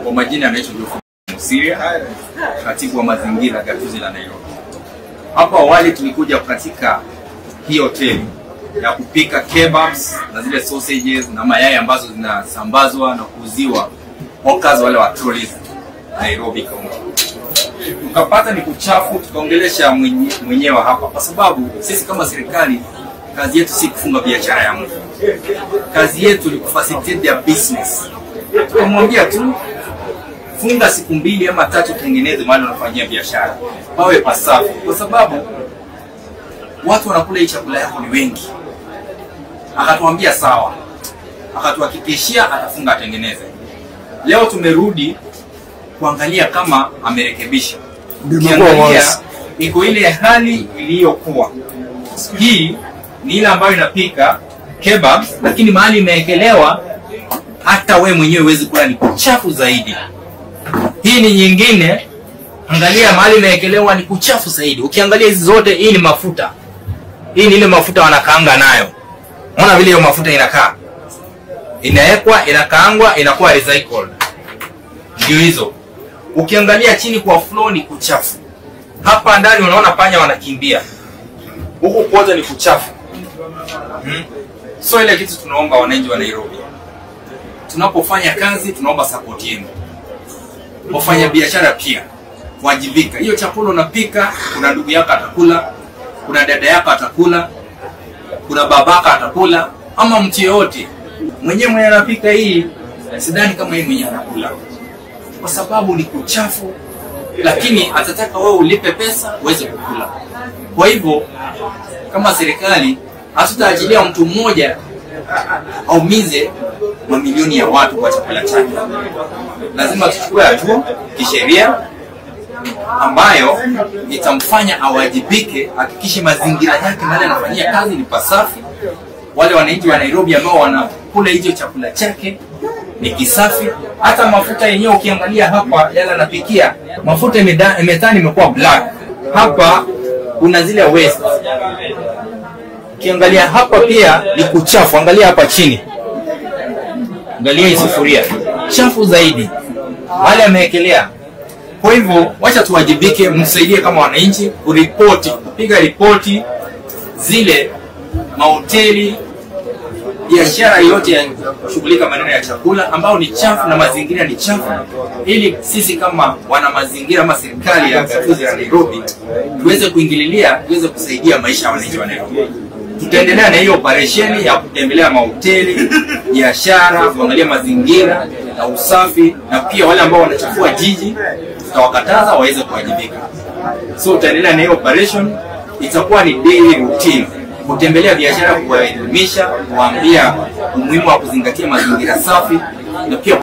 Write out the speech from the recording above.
Kwa majina anaitwa Geoffrey Musiria, katibu wa mazingira gatuzi la Nairobi. Hapo awali tulikuja katika hii hoteli ya kupika kebabs na zile sausages na mayai ambazo zinasambazwa na kuuziwa hawkers wale wa trolleys Nairobi County. Tukapata ni kuchafu, tukaongelesha mwenye- mwenyewe hapa, kwa sababu sisi kama serikali kazi yetu si kufunga biashara ya mtu, kazi yetu ni kufacilitate their business. Tukamwambia tu funga siku mbili ama tatu, tengeneze mahali unafanyia biashara, pawe pasafi, kwa sababu watu wanakula hii chakula yako ni wengi. Akatuambia sawa, akatuhakikishia atafunga atengeneze. Leo tumerudi kuangalia kama amerekebisha. Ukiangalia iko ile hali iliyokuwa. Hii ni ile ambayo inapika kebab, lakini mahali imeekelewa hata we mwenyewe huwezi kula, ni kuchafu zaidi. Hii ni nyingine, angalia mahali imeekelewa ni kuchafu zaidi. Ukiangalia hizi zote, hii ni mafuta, hii ni ile mafuta wanakaanga nayo. Unaona vile hiyo mafuta inakaa, inawekwa, inakaangwa, inakuwa recycled. Ndio hizo. Ukiangalia chini kwa floor ni kuchafu. Hapa ndani unaona panya wanakimbia, huku kwote ni kuchafu. Hmm. So ile kitu tunaomba wananchi wa Nairobi, tunapofanya kazi tunaomba support yenu wafanya biashara pia wajibika. Hiyo chakula unapika, kuna ndugu yako atakula, kuna dada yako atakula, kuna babaka atakula, ama mtu yeyote mwenyewe mwenye anapika hii, sidhani kama yeye mwenyewe anakula, kwa sababu ni kuchafu, lakini atataka wewe ulipe pesa uweze kukula. Kwa hivyo kama serikali hatutaachilia mtu mmoja aumize mamilioni ya watu kwa chakula chake. Lazima tuchukue hatua kisheria ambayo itamfanya awajibike, hakikishe mazingira yake mahali anafanyia kazi ni pasafi. Wale wananchi wa Nairobi ambao wanakula hicho chakula chake ni kisafi. Hata mafuta yenyewe ukiangalia hapa, yale anapikia mafuta imeda- imetani imekuwa black. Hapa kuna zile waste. Ukiangalia hapa pia ni kuchafu, angalia hapa chini angalia hii sufuria chafu zaidi, wale amewekelea. Kwa hivyo wacha tuwajibike, msaidie kama wananchi kuripoti, kupiga ripoti zile mahoteli, biashara yote ya kushughulika maneno ya chakula ambao ni chafu na mazingira ni chafu, ili sisi kama wana mazingira ama serikali ya gatuzi la Nairobi tuweze kuingililia, tuweze kusaidia maisha ya wananchi wa Nairobi tutaendelea na hiyo operesheni ya kutembelea mahoteli, biashara, kuangalia mazingira na usafi, na pia wale ambao wanachafua jiji tutawakataza waweze kuwajibika. So tutaendelea na hiyo operation, itakuwa ni daily routine, kutembelea biashara, kuwaelimisha, kuwaambia umuhimu wa kuzingatia mazingira safi na pia